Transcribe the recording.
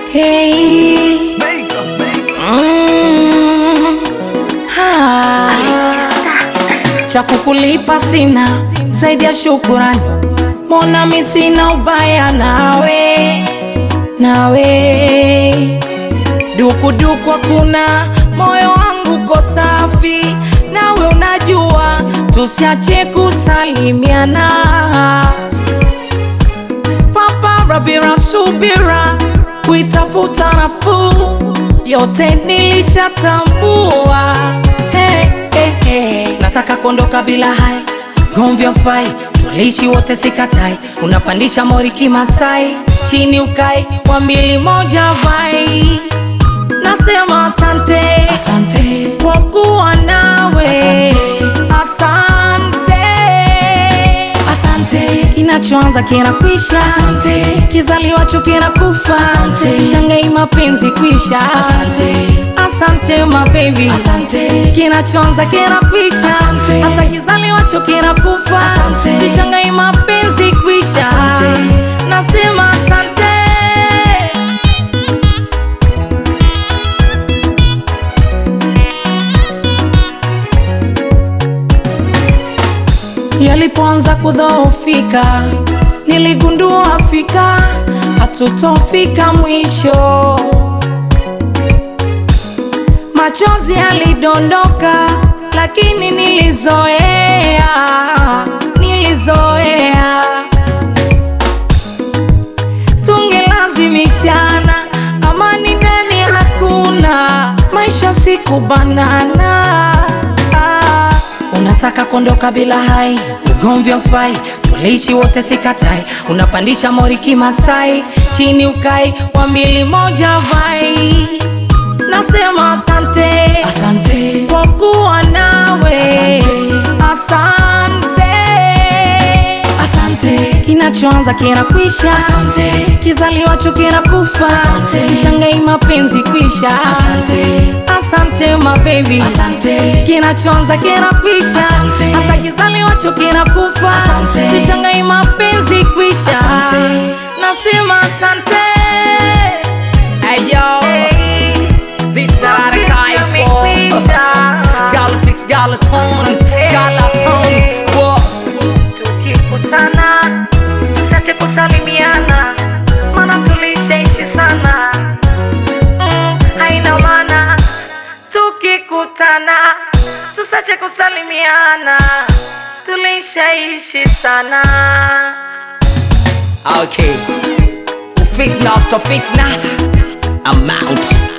Hey. Mm. Ah. Cha kukulipa sina zaidi ya shukurani, mbona mi sina ubaya nawe, nawe dukuduku hakuna, moyo wangu ko safi, nawe unajua, tusiache kusalimiana papara bila subira, kuitafuta nafuu, yote nilishatambua. Hey, hey, hey. Nataka kuondoka bila hai gomvi fai, tuliishi wote sikatai, unapandisha mori kimasai, chini ukai wa mbili moja vai Nasema asante, asante kwa kuwa nawe, asante, asante. Kinachoanza kinakwisha, asante. Kizaliwacho kinakufa, asante. Sishangai mapenzi kwisha, asante. Asante my baby, asante. Kinachoanza kinakwisha, asante. Hata kizaliwacho kinakufa, asante. Sishangai mapenzi kwisha, asante. Nasema asante. Yalipoanza kudhoofika, niligundua fika hatutofika mwisho. Machozi yalidondoka, lakini nilizoea, nilizoea. Tungelazimishana, amani ndani hakuna, maisha siku banana Unataka kuondoka bila hai, ugomvi haufai, tuliishi wote sikatai, unapandisha mori kimasai, chini ukai wa mbili moja vai. Nasema asante, asante kwa kuwa nawe, asante, asante. Kinachoanza kinakwisha, asante. Kizaliwacho kinakufa, asante. Sishangai mapenzi kwisha, asante. Asante my baby, asante. Kinachoanza kinakwisha, asante. Hata kizaliwacho kinakufa, asante. Sishangai mapenzi kwisha, asante. Nasema asante. Hey yo, this that I cry for. Galactics, Galaton, Galaton. Whoa. Tukikutana tusiache kusalimiana, maana tulishaishi sana. Mm, haina maana tukikutana tusiache kusalimiana, tulishaishi sana. Okay. Fitna after fitna. I'm out.